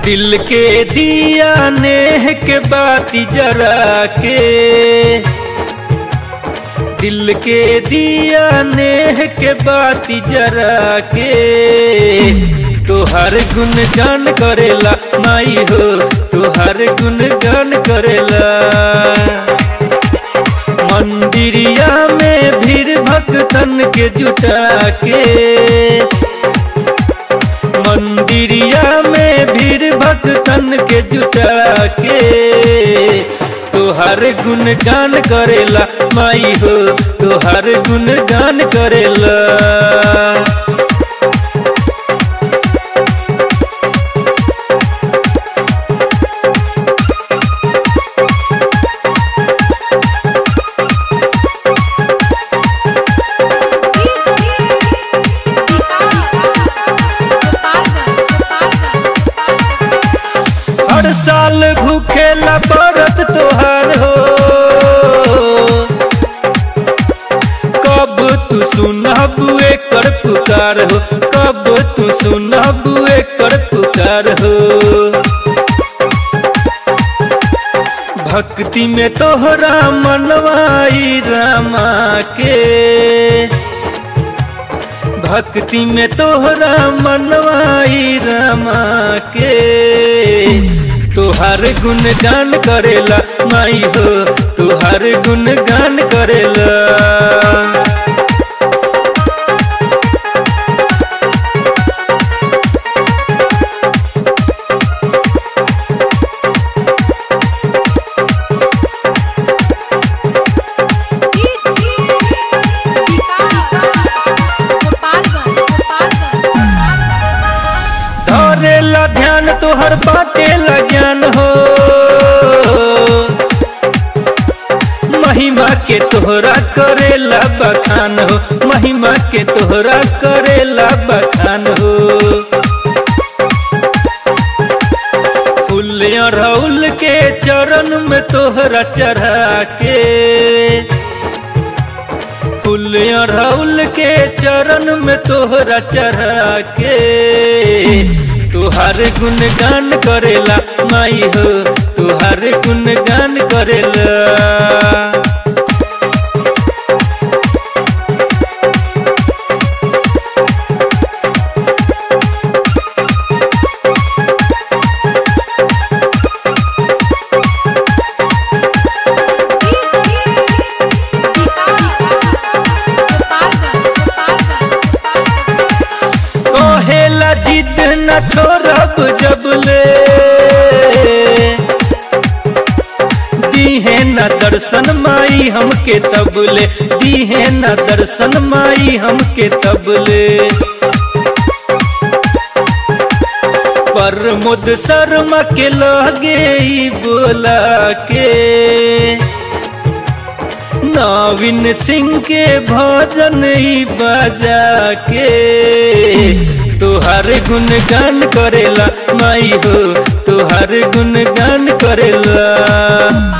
दिल के दिया नेह के बाती जरा के दिल के दिया नेह के बाती जरा के तोहर गुण गान करेला माई हो तोहर गुण गान करेला मंदिरिया में भीड़ भक्तन के जुटा के मंदिरिया में भीड़ भक्तन के जुटा के तोहर गुण गान करेला माई हो तोहर गुण गान करेला हर साल भूखेला व्रत तोहार हो कब तू सुनब एकर पुकार हो कब तू सुनब एकर पुकार हो भक्ति में तोहरा मनवाई रामा के भक्ति में तोहरा मनवाई रामा के तोहार गुण गान करेला माई हो तोहार गुण गान करेला धरेला ध्यान तोहर बाटेला ज्ञान हो महिमा के तोहरा करेला बखान हो महिमा के तोहरा करेला बखान हो फूल अड़हुल के चरण में तोहरा चढ़ा के फूल अड़हुल के चरण में तोहरा चढ़ा के तुहार गुण गान करेला माई हो तुहार गुण गान करेला कहेला जिद न छोड़ब जबले दीहे न दर्शन माई हमके तबले दीहे न दर्शन माई हमके तबले प्रमोद शर्मा के लगे ई बोला के नवीन सिंह के भजन ही बजा के तुहार गुण गान करेला माई हो तुहार गुण गान करेला